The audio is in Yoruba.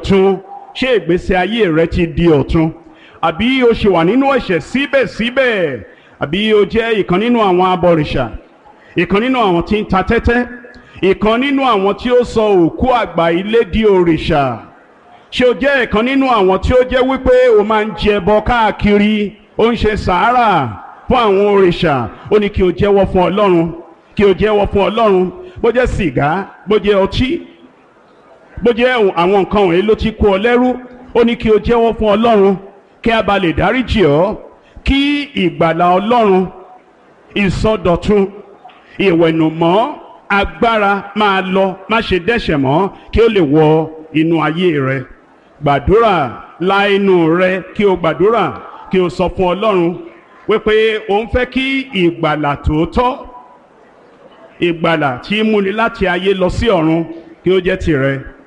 ọ̀tun ṣé ìgbésí ayé rẹ ti di ọ̀tun àbí o ṣì wà nínú ẹ̀ṣẹ̀ síbẹ̀síbẹ̀ àbí o jẹ́ ìkan nínú àwọn abọ̀rìṣà ìkan nínú àwọn tí ń ta tẹ́tẹ́ ìkan nínú àwọn tí ó sọ òkú àgbà ilé di òrìṣà ṣé o jẹ́ ìkan nínú àwọn tí ó jẹ́ wípé o máa ń jẹ ẹbọ káàkiri ó ń ṣe sàárà fún àwọn òrìṣà ó ní kí o jẹ́wọ́ fún ọlọ́run kí o jẹ́wọ́ fún ọlọ́run bó jẹ́ sìgá bó jẹ́ ọtí bó jẹ́ àwọn nǹkan wọ̀nyí ló ti kó ọ lẹ́rú ó ní kí o jẹ́wọ́ fún ọlọ́run kí a bá lè dáríjì ọ́ kí ìgbàlà ọlọ́run ìsọdọ̀tun ìwẹ̀nùmọ́ agbára máa lọ má ṣe dẹ́ṣẹ̀ mọ́ kí ó lè wọ inú ayé rẹ gbàdúrà la inú rẹ kí o gbàdúrà kí o sọ fún ọlọ́run wípé o ń fẹ́ kí ìgbàlà tòótọ́ ìgbàlà tí í múni láti ayé lọ sí ọ̀run kí ó jẹ́ tìrẹ